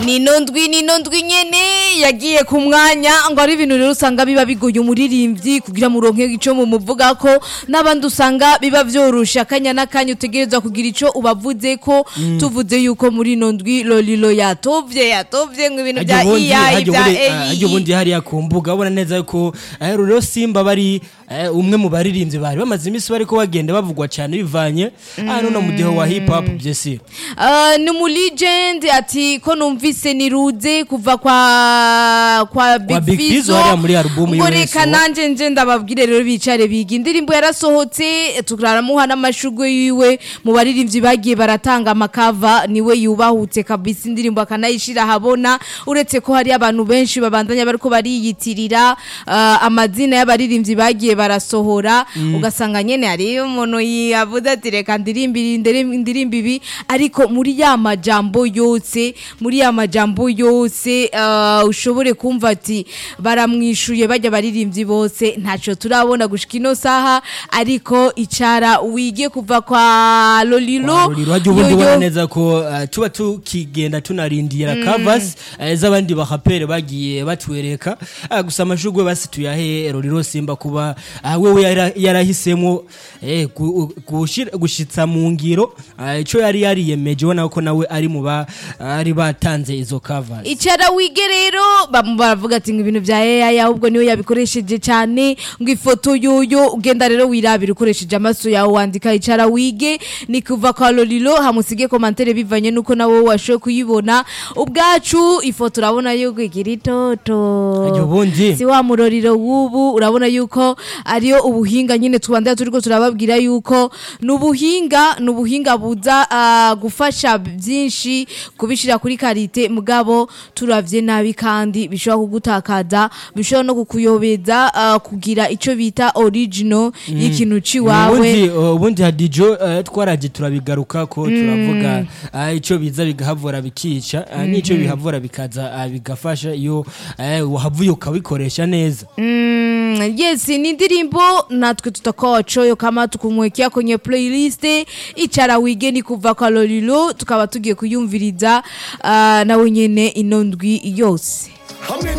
nino ndwi nino ndwi nyene yagiye ku mwanya ngo ari ibintu rero usanga biba bigoye umuririmbyi kugira muronke ico mumuvuga ko n'abandi usanga biba vyorosha akanya n'akanya utegerezwa kugira ico ubavuze ko tuvuze yuko muri ino ndwi lolilo yatovye yatovye ngo ibintu vya iya vya harya ubundi hariya ku mbuga ubona neza yuko eh, rero simba bari eh, umwe mu baririmbyi bari bamaze iminsi bariko bagenda bavugwa cyane bivanye hano no mu gihe wa hip hop byesi Uh, ni mu legend ati ko numvise niruze kuva kwa kwa Big Big Fizzo Fizzo hariya muri album ngo yiwe reka Sowa. nanje nje ndababwire rero bicare biga indirimbo yarasohotse turaramuha n'amashugwe yiwe mu baririmbyi bagiye baratanga amakava niwe yubahutse kabisa indirimbo akanayishira habona uretse ko hari abantu benshi babandanya bariko bariyitirira uh, amazina y'abaririmbyi bagiye barasohora ugasanga nyene hari umuntu yavuze ati reka ndirimbire indirim- indirimbo ibi ariko muri ya majambo yose muri ya majambo yose uh, ushobore kumva ati baramwishuye bajya baririmbyi bose ntaco turabona gushika ino saha ariko icara wige kuva kwa lolilo ruriro hajya ubundi yoyo- ubona neza ko eh, tuba tukigenda tunarindira covers eh, z'abandi bahapere bagiye batwereka Ah, gusa amashugwe basi tuyahe ruriro simba kuba ah, wewe yara- yarahisemo eh, gu- gushira- gushitsa mu ngiro ah, ico yari yariyemeje ubona ko nawe ari mu bari batanze izo covers icara wige rero bamwe baravuga ati ngo ibintu bya AI ahubwo niyo yabikoresheje cyane ngo ifoto yoyo ugenda rero wirabira ukoresheje amaso yawe wandika icara wige ni kuva kwa lolilo hamusige komantere bivanye nuko nawe washoboye kuyibona ubwacu ifoto urabona yuko igira itoto Ajya ubundi. si wa muroriro w'ubu urabona yuko ariyo ubuhinga nyine tubandaya turiko turababwira yuko ni ubuhinga ni ubuhinga buza ah, gufasha byinshi kubishira kuri karite mugabo turavye nabi kandi bishobora kugutakaza bishobora no kukuyobeza ah, kugira ico bita original y'ikintu ciwawe ubundi uh, ubundi hadijo uh, twaraje turabigaruka ko turavuga uh, ico biza bigahavura bikica uh, n'ico bihavura bikaza uh, bigafasha iyo uh, wahavuye ukabikoresha neza Mm, yes ni indirimbo natwe tutakochoyo kama tukumwekea kwenye playlist icara wigeni kuva kwa lolilo tukaba tugiye kuyumviriza uh, nawe nyene ino ndwi yose hamwe